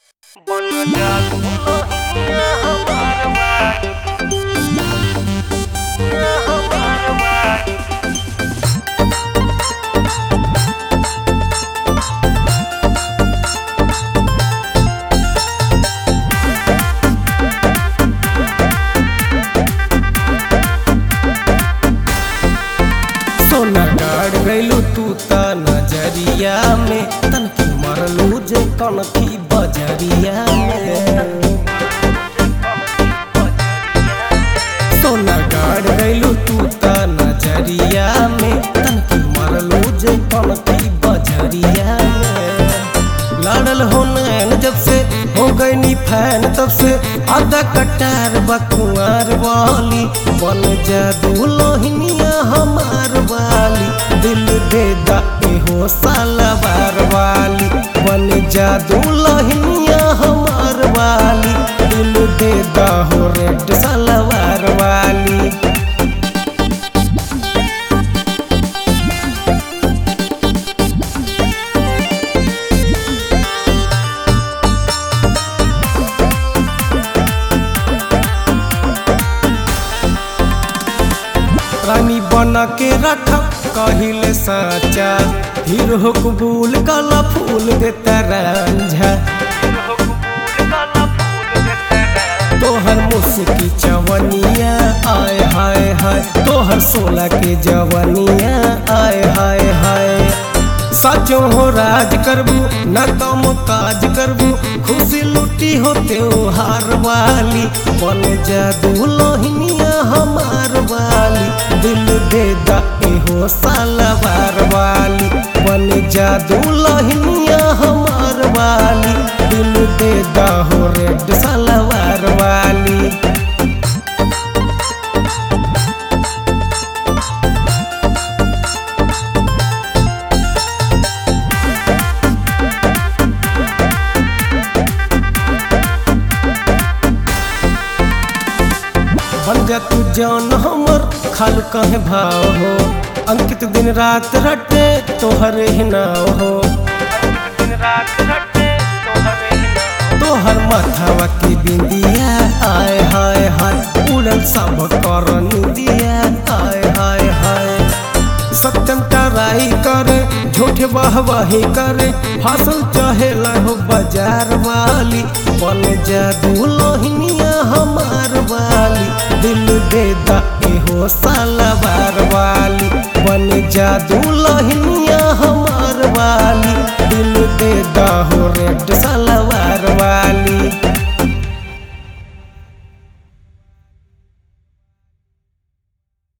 बन जा दुल्हनिया हमार बानी हमार बानी सोना गाड़ गइलू तू त नजरिया में तनकी मरलू जे कनकी बजरिया में सोना गाड़ गइलू तू त नजरिया में तनकी मरलू जे कनकी बजरिया में लड़ल हो नैन जब से हो गई नी फैन तब से आधा कटार बकुआर वाली बन जा दुल्हनिया हमार वाली दिल दे दा हो सालवार वाली बन जा दुल्हनिया हमार वाली दिल दे दा हो रेड सलवार वाली रानी बना के रख कहिले साचा हीरो कबूल कला फूल देता रंझा तोहर मुस्की चवनिया आय हाय हाय तोहर सोला के जवनिया आय हाय हाय सचो हो राज करबू न कम काज करबू खुशी लुटी हो त्योहार वाली बन जा दुल्हनिया हमार वाली दिल दे दा हो सालवार वाली बन जा दुल्हनिया हमार वाली दिल दे दा हो रेड सलवार वाली बन जा तू जान हमर खाल कहे भाव हो अंकित दिन रात रटे तोहर ही नाव हो दिन रात रटे तोहरे ही नाम तोहर माथावा की बिंदिया आय हाय हाय उड़ल सब कर निंदिया आय हाय हाय सत्यम टराई करे झूठे वाहवाही करे फांसल चाहे हो बाजार वाली बन जा दुल्हनिया हमार वाली दिल दे दा हो सालवार वाली बन जा दुल्हनिया हमार वाली दिल दे दा हो रेड